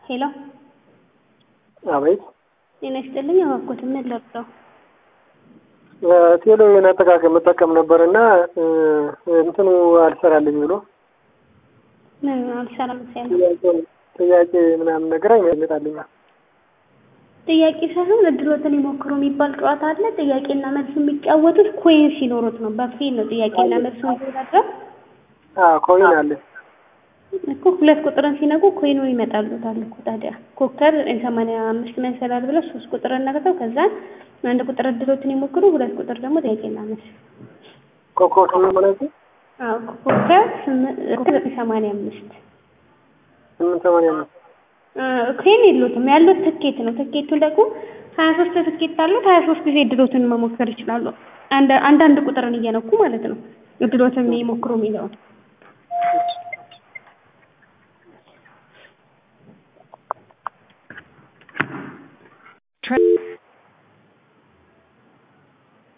ሄሎ አቤት ጤና ይስጥልኝ። እባክዎት ምን ልርዳው? ቴሌውን አጠቃቀም መጠቀም ነበር እና እንትኑ አልሰራልኝ ብሎ ምን አልሰራም ሲያለ ጥያቄ- ጥያቄ ምናምን ነገር አይመጣልኛል። ጥያቄ ሳይሆን እድሎትን ይሞክሩ የሚባል ጨዋታ አለ። ጥያቄና መልስ የሚጫወቱት ኮይን ሲኖሩት ነው። በፍሪ ነው ጥያቄና መልስ የሚወዳደረው ኮይን አለ እኮ ሁለት ቁጥርን ሲነቁ ኮይኑ ይመጣሉታል እኮ ታዲያ ኮከብ ሰማንያ አምስት መሰላል ብለው ሶስት ቁጥርን ነቅተው ከዛ አንድ ቁጥር እድሎትን ይሞክሩ፣ ሁለት ቁጥር ደግሞ ጥያቄና መልስ። ኮከብ ስምንት ማለት አዎ ኮከብ ስምንት ኮከብ ዘጠኝ ሰማንያ አምስት ስምንት ሰማንያ አምስት ኮይን የሉትም ያሉት ትኬት ነው። ትኬቱን ደግሞ ሀያ ሶስት ትኬት አሉት። ሀያ ሶስት ጊዜ እድሎትን መሞከር ይችላሉ። አንድ አንዳንድ ቁጥርን እየነኩ ማለት ነው። እድሎትን ይሞክሩ የሚለውን